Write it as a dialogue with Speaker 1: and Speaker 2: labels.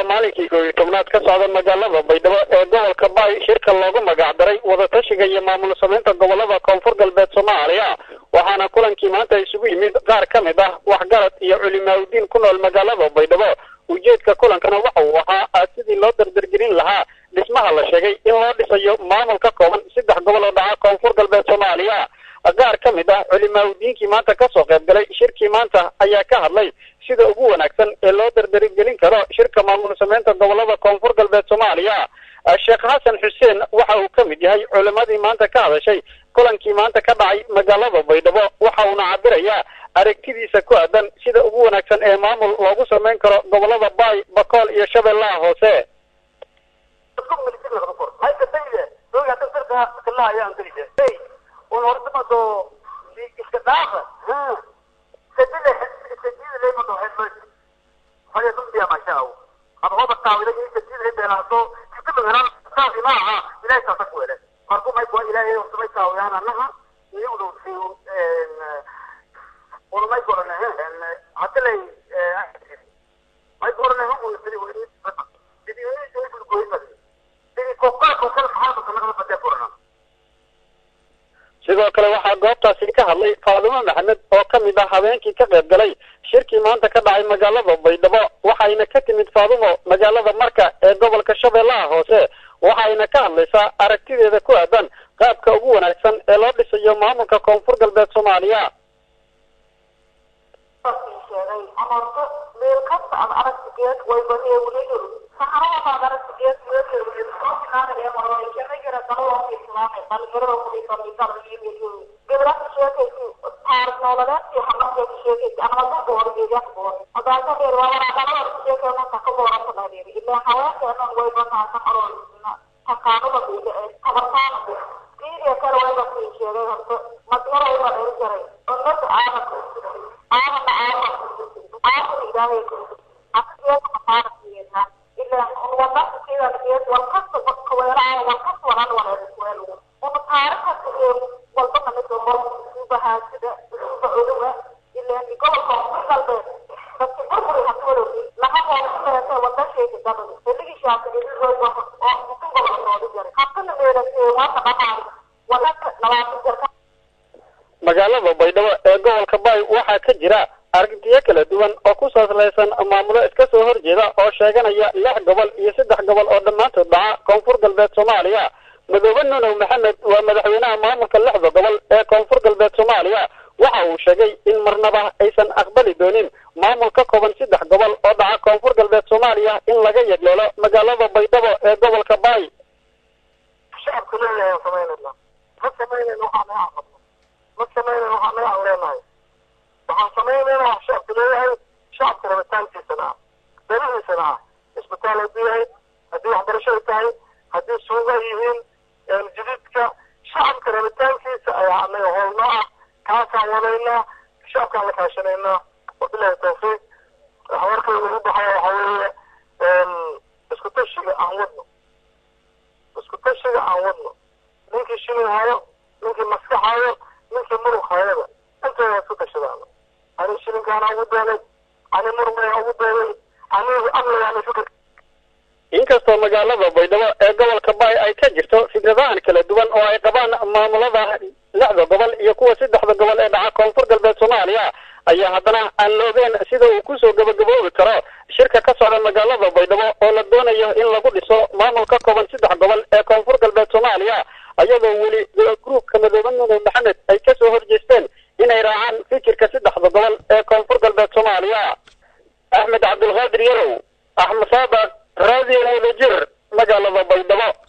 Speaker 1: maalinkii koob iyo tobnaad ka socda magaalada baydhabo ee gobolka baay shirka loogu magacdaray wadatashiga iyo maamul samaynta gobolada koonfur galbeed soomaaliya waxaana kulankii maanta isugu yimid qaar ka mid ah waxgarad iyo culimaaudiin ku nool magaalada baydhabo ujeedka kulankana waxa uu ahaa sidii loo dardargelin lahaa dhismaha la sheegay in loo dhisayo maamul ka kooban saddex gobol oo dhaca koonfur galbeed soomaaliya qaar ka mid ah culimaaudiinkii maanta kasoo qayb galay shirkii maanta ayaa ka hadlay sida ugu wanaagsan ee loo dardargelin karo shirka maamul samaynta gobolada koonfur galbeed soomaaliya sheekh xasan xuseen waxa uu ka mid yahay culimadii maanta ka hadashay kulankii maanta ka dhacay magaalada baydhabo waxa uuna cabirayaa aragtidiisa ku aadan sida ugu wanaagsan ee maamul loogu samayn karo gobolada baay bakool iyo shabeellaha hoose sidoo kale waxaa goobtaasi ka hadlay faadimo maxamed oo ka mid ah habeenkii ka qayb galay shirkii maanta ka dhacay magaalada baydhabo waxayna ka timid faadimo magaalada marka ee gobolka shabeellaha hoose waxayna ka hadlaysaa aragtideeda ku aadan qaabka ugu wanaagsan ee loo dhisayo maamulka koonfur galbeed soomaaliya magaalada baydhabo ee gobolka baay waxaa ka jira aragtiyo kala duwan oo ku saaslaysan maamulo iska soo horjeeda oo sheeganaya lix gobol iyo saddex gobol oo dhammaantood dhaca koonfur galbeed soomaaliya madoobe nunow maxamed waa madaxweynaha maamulka lixda gobol ee koonfur galbeed soomaaliya waxa uu sheegay in marnaba aysan aqbali doonin maamul ka kooban saddex gobol oo dhaca koonfur galbeed soomaaliya in laga yegleelo magaalada baydhabo ee gobolka baay
Speaker 2: ma samaynan waxaa naga awleenahay waxaan samaynaynaa wax shacabku leeyahay shacabka rabitaankiisana ah darihiisana ah isbitaal hadduu yahay haddii waxbarashada tahay haddii suuga yihiin jadiidka shacabka rabitaankiisa ayaa anaga hoolnoo ah kaasaan wadaynaa shacabkaan la kaashanaynaa wabilahi tawfiiq waxa markay ugu baxaya waxa weeye isku tashiga aan wadno isku tashiga aan wadno ninkii shilin hayo ninkii maskax hayo ninkii murug hayaba intooda isku tashadaano ani shilinkaana ugu doonay ani murugayna ugu doonay anigu amnigaana fikir
Speaker 1: inkastoo magaalada baydhabo ee gobolka baay ay ka jirto fikradahan kala duwan oo ay qabaan maamulada lixda gobol iyo kuwa saddexda gobol ee dhaca koonfur galbeed soomaaliya ayaa haddana aan la ogeyn sida uu kusoo gabagaboobi karo shirka ka socda magaalada baydhabo oo la doonayo in lagu dhiso maamul ka kooban saddex gobol ee koonfur galbeed soomaaliya ayadoo weli gruubka madoobe nunow maxamed ay kasoo horjeesteen inay raacaan fikirka saddexda gobol ee koonfur galbeed soomaaliya axmed cabdulqaadir yarow axmed saadaq raadiyo wadajir magaalada baydhabo